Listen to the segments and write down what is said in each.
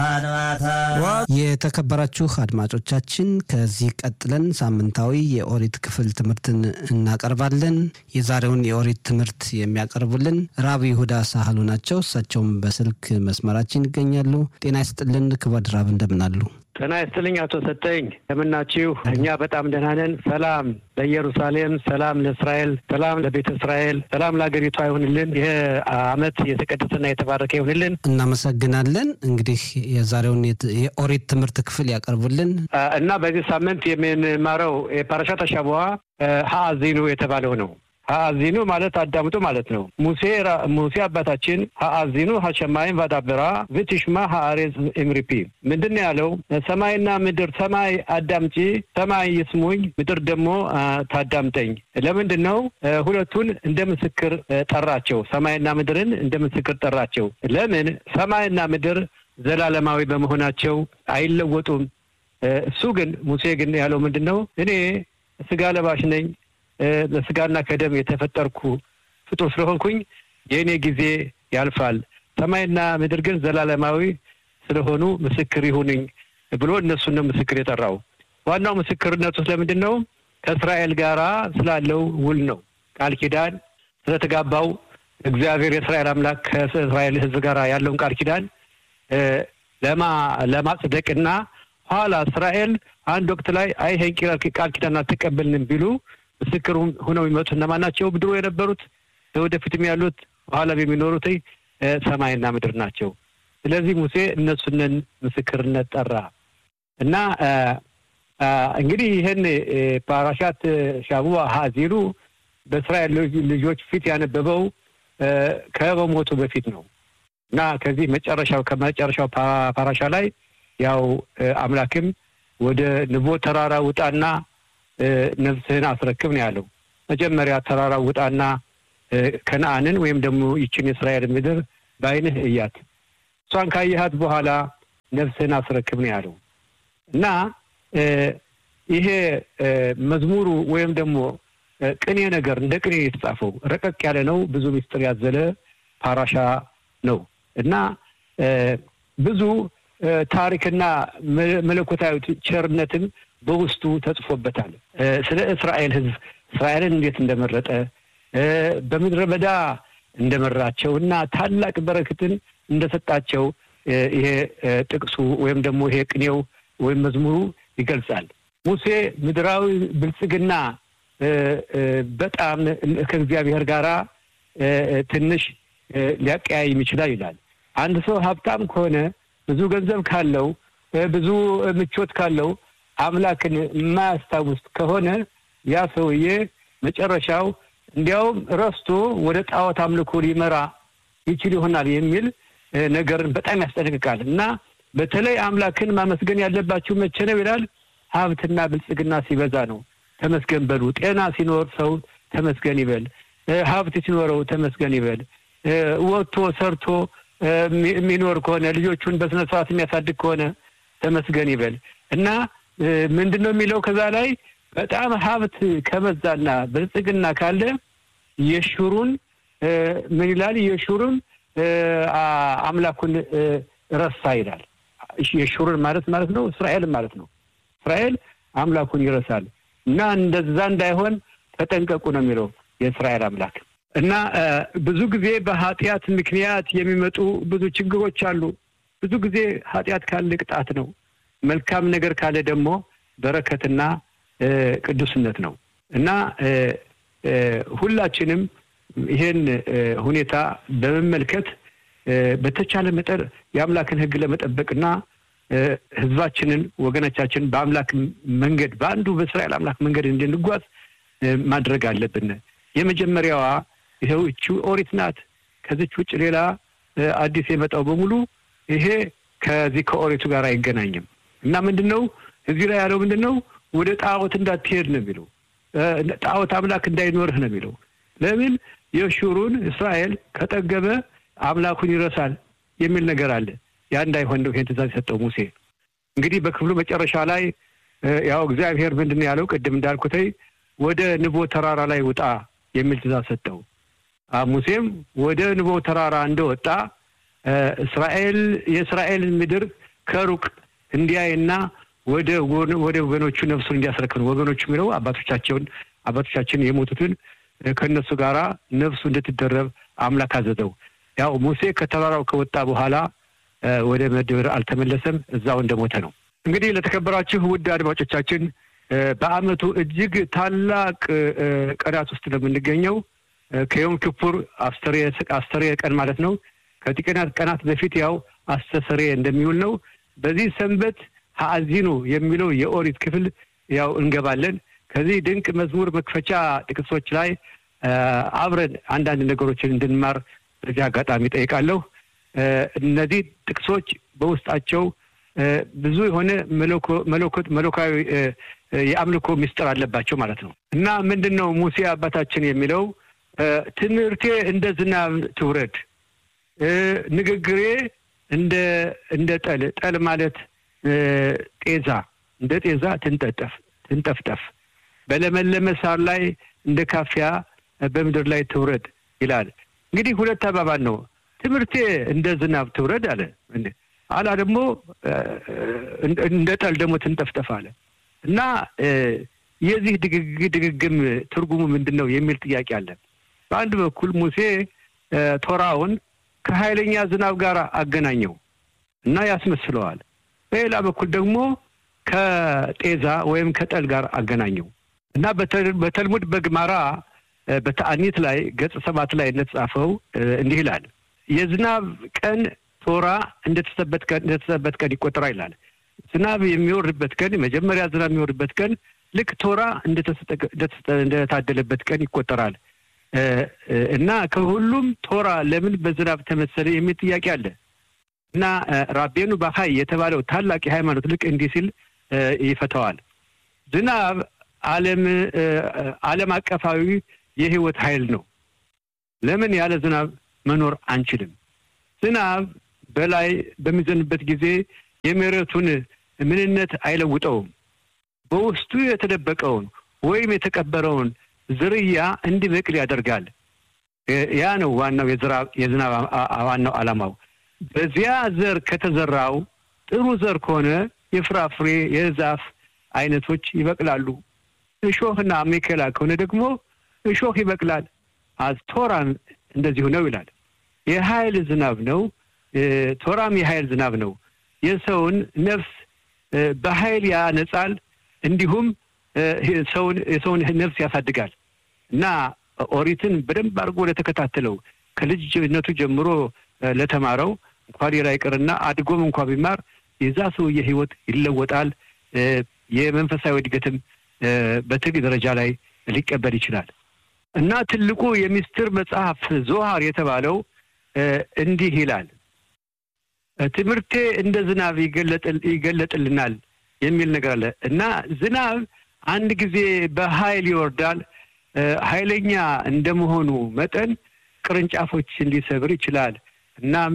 የተከበራችሁ አድማጮቻችን ከዚህ ቀጥለን ሳምንታዊ የኦሪት ክፍል ትምህርትን እናቀርባለን። የዛሬውን የኦሪት ትምህርት የሚያቀርቡልን ራብ ይሁዳ ሳህሉ ናቸው። እሳቸውም በስልክ መስመራችን ይገኛሉ። ጤና ይስጥልን ክቡር ራብ እንደምናሉ? ጤና ይስጥልኝ አቶ ሰጠኝ እንደምናችሁ? እኛ በጣም ደህና ነን። ሰላም ለኢየሩሳሌም፣ ሰላም ለእስራኤል፣ ሰላም ለቤተ እስራኤል፣ ሰላም ለሀገሪቷ ይሁንልን። ይህ አመት የተቀደሰና የተባረከ ይሁንልን። እናመሰግናለን። እንግዲህ የዛሬውን የኦሪት ትምህርት ክፍል ያቀርቡልን እና በዚህ ሳምንት የምንማረው የፓራሻት አሻቦዋ ሀአዚኑ የተባለው ነው። ሀአዚኑ ማለት አዳምጡ ማለት ነው። ሙሴ ሙሴ አባታችን ሀአዚኑ ሀሸማይን ቫዳብራ ብትሽማ ሀአሬዝ ኤምሪፒ ምንድን ነው ያለው? ሰማይና ምድር ሰማይ አዳምጪ፣ ሰማይ ይስሙኝ፣ ምድር ደግሞ ታዳምጠኝ። ለምንድን ነው ሁለቱን እንደ ምስክር ጠራቸው? ሰማይና ምድርን እንደ ምስክር ጠራቸው። ለምን? ሰማይና ምድር ዘላለማዊ በመሆናቸው አይለወጡም። እሱ ግን ሙሴ ግን ያለው ምንድን ነው? እኔ ስጋ ለባሽ ነኝ በስጋና ከደም የተፈጠርኩ ፍጡር ስለሆንኩኝ የእኔ ጊዜ ያልፋል። ሰማይና ምድር ግን ዘላለማዊ ስለሆኑ ምስክር ይሁንኝ ብሎ እነሱን ነው ምስክር የጠራው። ዋናው ምስክርነቱ ስለምንድን ነው? ከእስራኤል ጋራ ስላለው ውል ነው። ቃል ኪዳን ስለተጋባው እግዚአብሔር የእስራኤል አምላክ ከእስራኤል ሕዝብ ጋር ያለውን ቃል ኪዳን ለማ ለማጽደቅና ኋላ እስራኤል አንድ ወቅት ላይ አይ ይሄን ቃል ኪዳን አልተቀበልንም ቢሉ ምስክር ሁነው የሚመጡት እነማን ናቸው? ድሮ የነበሩት ወደፊትም ያሉት በኋላም የሚኖሩት ሰማይና ምድር ናቸው። ስለዚህ ሙሴ እነሱንን ምስክርነት ጠራ እና እንግዲህ ይህን ፓራሻት ሻቡዋ ሀዚሉ በእስራኤል ልጆች ፊት ያነበበው ከመሞቱ በፊት ነው እና ከዚህ መጨረሻው ከመጨረሻው ፓራሻ ላይ ያው አምላክም ወደ ንቦ ተራራ ውጣና ነፍስህን አስረክብ ነው ያለው። መጀመሪያ ተራራ ውጣና ከነአንን ወይም ደግሞ ይችን የእስራኤል ምድር በዓይንህ እያት፣ እሷን ካየሃት በኋላ ነፍስህን አስረክብ ነው ያለው እና ይሄ መዝሙሩ ወይም ደግሞ ቅኔ ነገር እንደ ቅኔ የተጻፈው ረቀቅ ያለ ነው። ብዙ ምስጢር ያዘለ ፓራሻ ነው እና ብዙ ታሪክና መለኮታዊ ቸርነትም በውስጡ ተጽፎበታል። ስለ እስራኤል ሕዝብ እስራኤልን እንዴት እንደመረጠ በምድረ በዳ እንደመራቸው እና ታላቅ በረከትን እንደሰጣቸው ይሄ ጥቅሱ ወይም ደግሞ ይሄ ቅኔው ወይም መዝሙሩ ይገልጻል። ሙሴ ምድራዊ ብልጽግና በጣም ከእግዚአብሔር ጋራ ትንሽ ሊያቀያይም ይችላል ይላል። አንድ ሰው ሀብታም ከሆነ ብዙ ገንዘብ ካለው ብዙ ምቾት ካለው አምላክን የማያስታውስ ከሆነ ያ ሰውዬ መጨረሻው እንዲያውም ረስቶ ወደ ጣዖት አምልኮ ሊመራ ይችል ይሆናል የሚል ነገርን በጣም ያስጠነቅቃል። እና በተለይ አምላክን ማመስገን ያለባችሁ መቼ ነው ይላል? ሀብትና ብልጽግና ሲበዛ ነው። ተመስገን በሉ። ጤና ሲኖር ሰው ተመስገን ይበል። ሀብት ሲኖረው ተመስገን ይበል። ወጥቶ ሰርቶ የሚኖር ከሆነ ልጆቹን በስነ ስርዓት የሚያሳድግ ከሆነ ተመስገን ይበል እና ምንድን ነው የሚለው ከዛ ላይ በጣም ሀብት ከበዛና ብልጽግና ካለ የሹሩን ምን ይላል? የሹሩን አምላኩን ረሳ ይላል። የሹሩን ማለት ማለት ነው እስራኤልን ማለት ነው። እስራኤል አምላኩን ይረሳል እና እንደዛ እንዳይሆን ተጠንቀቁ ነው የሚለው የእስራኤል አምላክ እና ብዙ ጊዜ በኃጢአት ምክንያት የሚመጡ ብዙ ችግሮች አሉ። ብዙ ጊዜ ኃጢአት ካለ ቅጣት ነው። መልካም ነገር ካለ ደግሞ በረከትና ቅዱስነት ነው እና ሁላችንም ይሄን ሁኔታ በመመልከት በተቻለ መጠን የአምላክን ሕግ ለመጠበቅና ሕዝባችንን ወገኖቻችን በአምላክ መንገድ በአንዱ በእስራኤል አምላክ መንገድ እንድንጓዝ ማድረግ አለብን። የመጀመሪያዋ ይኸው እቺ ኦሪት ናት። ከዚች ውጭ ሌላ አዲስ የመጣው በሙሉ ይሄ ከዚህ ከኦሪቱ ጋር አይገናኝም እና ምንድን ነው እዚህ ላይ ያለው ምንድን ነው? ወደ ጣዖት እንዳትሄድ ነው የሚለው። ጣዖት አምላክ እንዳይኖርህ ነው የሚለው። ለምን የሹሩን እስራኤል ከጠገበ አምላኩን ይረሳል የሚል ነገር አለ። ያ እንዳይሆን ነው ይሄን ትእዛዝ የሰጠው ሙሴ። እንግዲህ በክፍሉ መጨረሻ ላይ ያው እግዚአብሔር ምንድን ነው ያለው? ቅድም እንዳልኩተይ ወደ ንቦ ተራራ ላይ ውጣ የሚል ትእዛዝ ሰጠው። ሙሴም ወደ ንቦ ተራራ እንደወጣ እስራኤል የእስራኤልን ምድር ከሩቅ እንዲያይና ወደ ወደ ወገኖቹ ነፍሱን እንዲያስረክብ ወገኖቹ የሚለው አባቶቻቸውን አባቶቻችን የሞቱትን ከእነሱ ጋራ ነፍሱ እንድትደረብ አምላክ አዘዘው። ያው ሙሴ ከተራራው ከወጣ በኋላ ወደ ምድር አልተመለሰም፣ እዛው እንደሞተ ነው። እንግዲህ ለተከበራችሁ ውድ አድማጮቻችን በዓመቱ እጅግ ታላቅ ቀናት ውስጥ ነው የምንገኘው። ከዮም ኪፑር አስተሬ ቀን ማለት ነው። ከጥቂት ቀናት በፊት ያው አስተሰሬ እንደሚውል ነው። በዚህ ሰንበት ሀአዚኑ የሚለው የኦሪት ክፍል ያው እንገባለን። ከዚህ ድንቅ መዝሙር መክፈቻ ጥቅሶች ላይ አብረን አንዳንድ ነገሮችን እንድንማር በዚህ አጋጣሚ ጠይቃለሁ። እነዚህ ጥቅሶች በውስጣቸው ብዙ የሆነ መለኮታዊ የአምልኮ ምስጢር አለባቸው ማለት ነው እና ምንድን ነው ሙሴ አባታችን የሚለው ትምህርቴ እንደ ዝናብ ትውረድ፣ ንግግሬ እንደ እንደ ጠል ጠል ማለት ጤዛ እንደ ጤዛ ትንጠጠፍ ትንጠፍጠፍ በለመለመ ሳር ላይ እንደ ካፊያ በምድር ላይ ትውረድ ይላል። እንግዲህ ሁለት አባባል ነው። ትምህርቴ እንደ ዝናብ ትውረድ አለ አላ ደግሞ እንደ ጠል ደግሞ ትንጠፍጠፍ አለ እና የዚህ ድግግም ትርጉሙ ምንድን ነው የሚል ጥያቄ አለ። በአንድ በኩል ሙሴ ቶራውን ከኃይለኛ ዝናብ ጋር አገናኘው እና ያስመስለዋል። በሌላ በኩል ደግሞ ከጤዛ ወይም ከጠል ጋር አገናኘው እና በተልሙድ በግማራ በተአኒት ላይ ገጽ ሰባት ላይ እንደተጻፈው እንዲህ ይላል። የዝናብ ቀን ቶራ እንደተሰበት ቀን ይቆጠራል ይላል። ዝናብ የሚወርድበት ቀን መጀመሪያ ዝናብ የሚወርድበት ቀን ልክ ቶራ እንደታደለበት ቀን ይቆጠራል እና ከሁሉም ቶራ ለምን በዝናብ ተመሰለ የሚል ጥያቄ አለ እና ራቤኑ ባኻይ የተባለው ታላቅ የሃይማኖት ልቅ እንዲህ ሲል ይፈተዋል። ዝናብ ዓለም ዓለም አቀፋዊ የህይወት ኃይል ነው። ለምን ያለ ዝናብ መኖር አንችልም? ዝናብ በላይ በሚዘንበት ጊዜ የመሬቱን ምንነት አይለውጠውም። በውስጡ የተደበቀውን ወይም የተቀበረውን ዝርያ እንዲበቅል ያደርጋል። ያ ነው ዋናው የዝናብ ዋናው ዓላማው። በዚያ ዘር ከተዘራው ጥሩ ዘር ከሆነ የፍራፍሬ የዛፍ አይነቶች ይበቅላሉ። እሾህና አሜከላ ከሆነ ደግሞ እሾህ ይበቅላል። ቶራም እንደዚሁ ነው ይላል። የኃይል ዝናብ ነው። ቶራም የኃይል ዝናብ ነው። የሰውን ነፍስ በኃይል ያነጻል፣ እንዲሁም ሰውን የሰውን ነፍስ ያሳድጋል እና ኦሪትን በደንብ አድርጎ ለተከታተለው ከልጅነቱ ጀምሮ ለተማረው እንኳን ሌላ ይቅርና አድጎም እንኳ ቢማር የዛ ሰውዬ ሕይወት ይለወጣል። የመንፈሳዊ እድገትም በትልቅ ደረጃ ላይ ሊቀበል ይችላል እና ትልቁ የሚስጥር መጽሐፍ ዞሃር የተባለው እንዲህ ይላል። ትምህርቴ እንደ ዝናብ ይገለጥልናል የሚል ነገር አለ እና ዝናብ አንድ ጊዜ በኃይል ይወርዳል። ኃይለኛ እንደመሆኑ መጠን ቅርንጫፎችን ሊሰብር ይችላል። እናም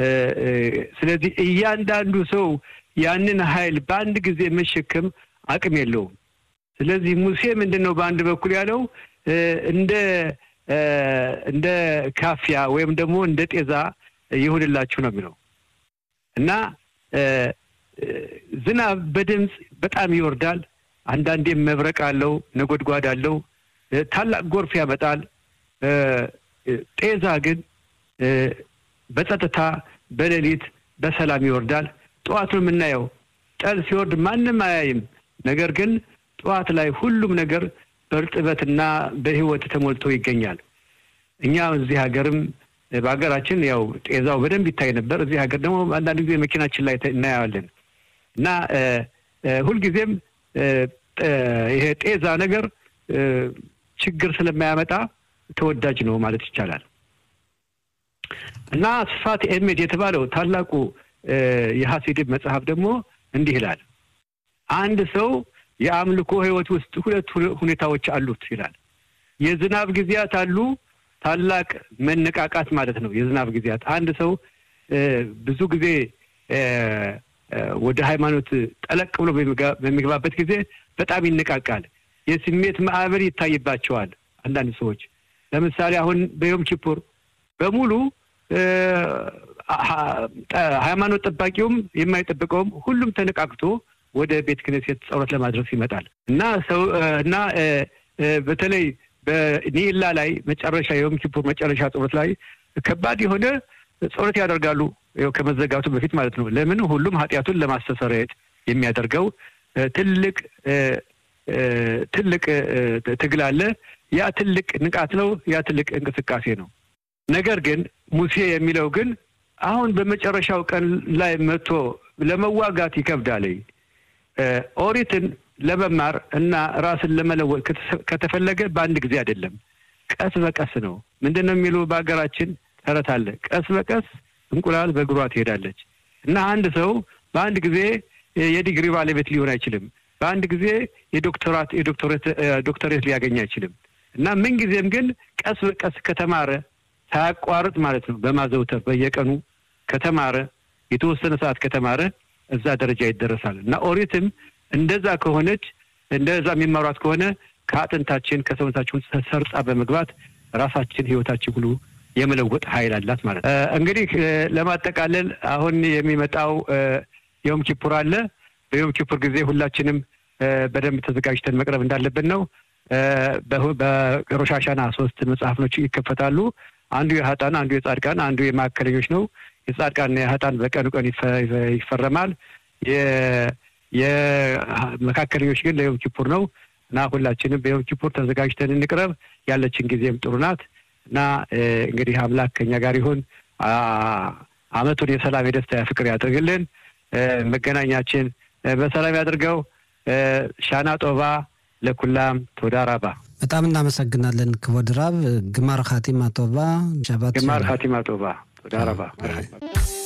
ስለዚህ እያንዳንዱ ሰው ያንን ኃይል በአንድ ጊዜ መሸከም አቅም የለውም። ስለዚህ ሙሴ ምንድን ነው በአንድ በኩል ያለው እንደ እንደ ካፊያ ወይም ደግሞ እንደ ጤዛ ይሁንላችሁ ነው የሚለው እና ዝናብ በድምፅ በጣም ይወርዳል። አንዳንዴም መብረቅ አለው፣ ነጎድጓድ አለው፣ ታላቅ ጎርፍ ያመጣል። ጤዛ ግን በጸጥታ በሌሊት በሰላም ይወርዳል። ጠዋት ነው የምናየው። ጠል ሲወርድ ማንም አያይም። ነገር ግን ጠዋት ላይ ሁሉም ነገር በእርጥበትና በሕይወት ተሞልቶ ይገኛል። እኛ እዚህ ሀገርም በሀገራችን ያው ጤዛው በደንብ ይታይ ነበር። እዚህ ሀገር ደግሞ አንዳንድ ጊዜ መኪናችን ላይ እናየዋለን እና ሁልጊዜም ይሄ ጤዛ ነገር ችግር ስለማያመጣ ተወዳጅ ነው ማለት ይቻላል። እና ስፋት ኤሜድ የተባለው ታላቁ የሐሲድም መጽሐፍ ደግሞ እንዲህ ይላል። አንድ ሰው የአምልኮ ሕይወት ውስጥ ሁለት ሁኔታዎች አሉት ይላል። የዝናብ ጊዜያት አሉ። ታላቅ መነቃቃት ማለት ነው። የዝናብ ጊዜያት አንድ ሰው ብዙ ጊዜ ወደ ሃይማኖት ጠለቅ ብሎ በሚገባበት ጊዜ በጣም ይነቃቃል። የስሜት ማዕበል ይታይባቸዋል። አንዳንድ ሰዎች ለምሳሌ አሁን በዮም ኪፑር በሙሉ ሃይማኖት ጠባቂውም የማይጠብቀውም ሁሉም ተነቃቅቶ ወደ ቤተ ክህነት ጸሎት ለማድረስ ይመጣል እና ሰው እና በተለይ በኒላ ላይ መጨረሻ የዮም ኪፑር መጨረሻ ጸሎት ላይ ከባድ የሆነ ጸሎት ያደርጋሉ። ያው ከመዘጋቱ በፊት ማለት ነው። ለምን ሁሉም ኃጢአቱን ለማስተሰረየት የሚያደርገው ትልቅ ትልቅ ትግል አለ። ያ ትልቅ ንቃት ነው። ያ ትልቅ እንቅስቃሴ ነው። ነገር ግን ሙሴ የሚለው ግን አሁን በመጨረሻው ቀን ላይ መጥቶ ለመዋጋት ይከብዳል። ኦሪትን ለመማር እና ራስን ለመለወጥ ከተፈለገ በአንድ ጊዜ አይደለም፣ ቀስ በቀስ ነው። ምንድን ነው የሚሉ በሀገራችን ተረት አለ። ቀስ በቀስ እንቁላል በእግሯ ትሄዳለች እና አንድ ሰው በአንድ ጊዜ የዲግሪ ባለቤት ሊሆን አይችልም። በአንድ ጊዜ የዶክተራት ዶክተሬት ሊያገኝ አይችልም እና ምንጊዜም ግን ቀስ በቀስ ከተማረ ሳያቋርጥ ማለት ነው በማዘውተር በየቀኑ ከተማረ የተወሰነ ሰዓት ከተማረ እዛ ደረጃ ይደረሳል እና ኦሪትም እንደዛ ከሆነች እንደዛ የሚማሯት ከሆነ ከአጥንታችን ከሰውነታችን ሰርጻ በመግባት ራሳችን ህይወታችን ሁሉ የመለወጥ ኃይል አላት ማለት ነው። እንግዲህ ለማጠቃለል አሁን የሚመጣው የዮም ኪፑር አለ። በዮም ኪፑር ጊዜ ሁላችንም በደንብ ተዘጋጅተን መቅረብ እንዳለብን ነው። በሮሽ ሃሻና ሶስት መጽሐፍኖች ይከፈታሉ። አንዱ የሀጣን፣ አንዱ የጻድቃን፣ አንዱ የማዕከለኞች ነው። የጻድቃንና የሀጣን በቀኑ ቀን ይፈረማል። የመካከለኞች ግን ለዮም ኪፑር ነው እና ሁላችንም በዮም ኪፑር ተዘጋጅተን እንቅረብ። ያለችን ጊዜም ጥሩ ናት እና እንግዲህ አምላክ ከኛ ጋር ይሁን። አመቱን የሰላም የደስታ የፍቅር ያድርግልን። መገናኛችን በሰላም ያድርገው። ሻና ጦባ ለኩላም ቶዳ ራባ። በጣም እናመሰግናለን ክቡር ራብ። ግማር ኻቲማ ቶባ። ግማር ኻቲማ ቶባ ቶዳ ራባ።